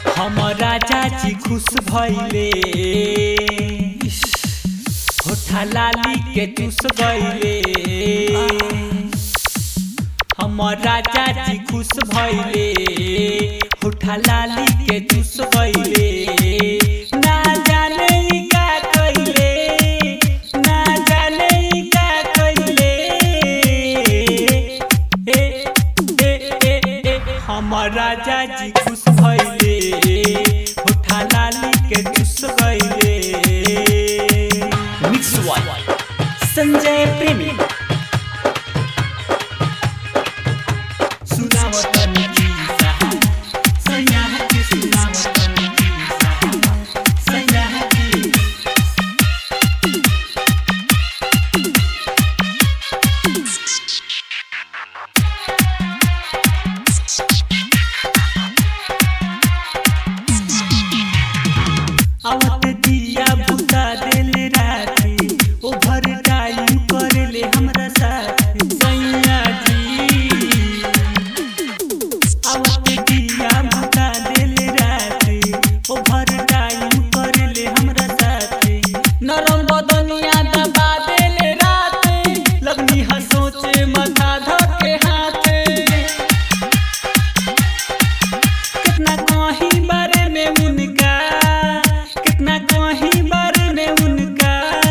हमारा चाची खुश भइले होठा लाली के चूस गइले हमारा चाची खुश भइले होठा लाली के चूस गइले ना जाने ई का कइले ना जाने ई का कइले ए ए ए ए हमारा चाची खुश भइले होठा लाली के चूस गइले मिक्स वन संजय प्रेमी सुनावतनी गीता सैया के सुनावतनी गीता सैया के आवत दिया बुता दिल राती ओभर टाइम करले हमरा साथ सैया जी आवत दिया बुता दिल राती ओभर टाइम करले हमरा साथ नरम बदनिया दबा दिल राती लगनी हसोचे माथा धके हाथे कितना कहीं बारे में उनका कितना कहीं बारे में उनका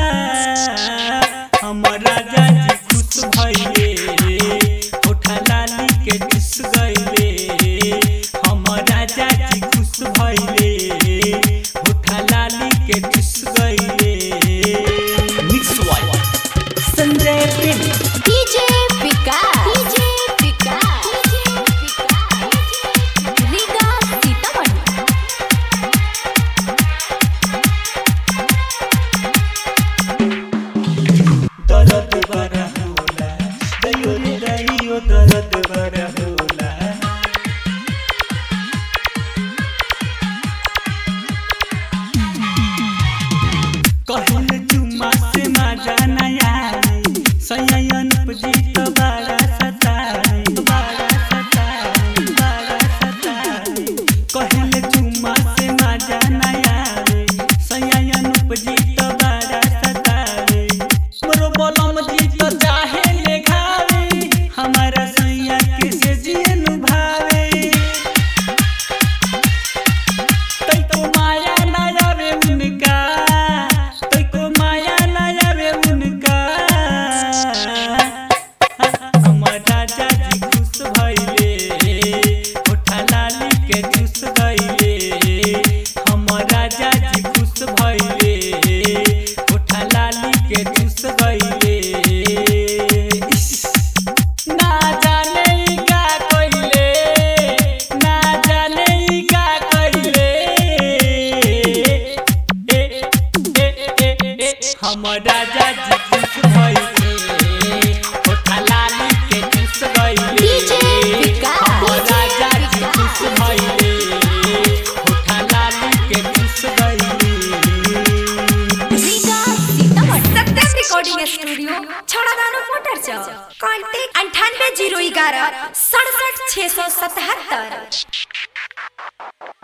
हमारा जाजी खुश भइले होठा लाली के चुस गइले हमारा जाजी खुश भइले होठा लाली के चुस गइले mix one Sanjay Premi DJ Vikas DJ Vikas Riga Sitamarhi दर्द बड़ा होला दैयो रे दैयो दर्द बड़ा होला कहल चुम्मा से मजा नया सयन जीत बड़ा सताई बड़ा सताई बड़ा सताई कहल चुम्मा से मजा नया सयन जीत बड़ा सताई मोरो बलम जीत चाहे ले घावे हमारा सैया के से जियन भावे तैको माया ना आवे उनका तैको माया ना आवे उनका हमारा जाजी खुश भइले होठा लाली के चूस गइले हमारा जाजी खुश भइले होठा लाली के चूस गइले इस ना जाने ई का कइले ना जाने ई का कइले ए ए ए ए हमरा जाजी खुश भइले होठा लाली के चूस गइले डीजे विकास, हमरा डीजे जाजी विकास। खुश भइले होठा लाली के चूस गइले Riga Sitamarhi Satyam recording studio Chhauradano motor Chowk contact अंठानवे जीरो ग्यारह सड़सठ छः सौ सतहत्तर